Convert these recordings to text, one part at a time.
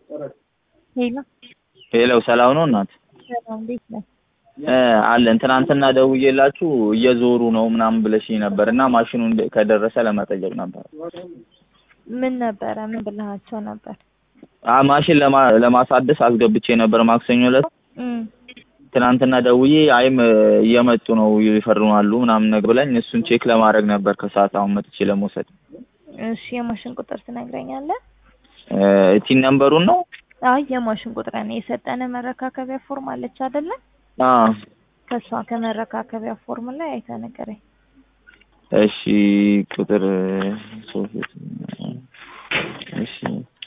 ሄሎ ሄሎ ሰላም ነው እናት? ሰላም እንዴት ነህ? እ አለን ትናንትና ደውዬላችሁ እየዞሩ ነው ምናምን ብለሽኝ ነበር እና ማሽኑ እንደ- ከደረሰ ለመጠየቅ ነበር። ምን ነበረ? ምን ብልሃቸው ነበር? አ ማሽን ለማ ለማሳደስ አስገብቼ ነበር ማክሰኞ ዕለት። እም ትናንትና ደውዬ አይም እየመጡ ነው ይፈርማሉ ምናምን ነገር ብለኝ እሱን ቼክ ለማድረግ ነበር ከሰዓት አሁን መጥቼ ለመውሰድ። እሺ የማሽን ቁጥር ትነግረኛለህ? እ ቲን ነምበሩን ነው? አይ የማሽን ቁጥር ነው የሰጠነ መረካከቢያ ፎርም አለች አይደለ? አ ከሷ ከመረካከቢያ ፎርም ላይ አይተህ ንገረኝ። እሺ ቁጥር ሶስት እሺ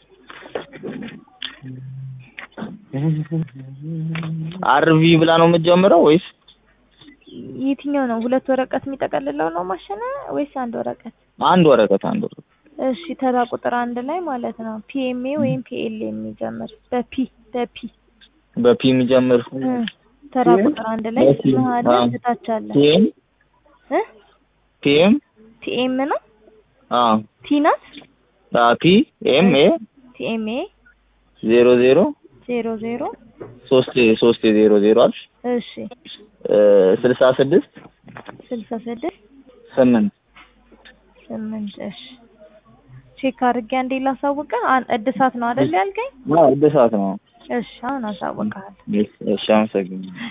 አርቪ ብላ ነው የምትጀምረው ወይስ የትኛው ነው? ሁለት ወረቀት የሚጠቀልለው ነው ማሽን ወይስ አንድ ወረቀት? አንድ ወረቀት አንድ ወረቀት? እሺ ተራ ቁጥር አንድ ላይ ማለት ነው ፒኤምኤ ወይም ፒኤል የሚጀምር በፒ በፒ በፒ የሚጀምር እ ተራ ቁጥር አንድ ላይ በፒ፣ መሀል አዎ። እታች አለ ፒኤም እ ፒኤም ቲኤም ነው አ ቲ ናት አ ፒ ኤም ኤ ቲኤምኤ ዜሮ ዜሮ ዜሮ ዜሮ ሶስት ሶስት ዜሮ ዜሮ አልሽ እሺ እ ስልሳ ስድስት ስልሳ ስድስት ስምንት ስምንት እሺ ቼክ አድርጌ አንዴ ላሳውቅህ። አን- እድሳት ነው አይደል ያልከኝ? አዎ እድሳት ነው። እሺ አሁን አሳውቅሃለሁ። እሺ እሺ አመሰግናለሁ።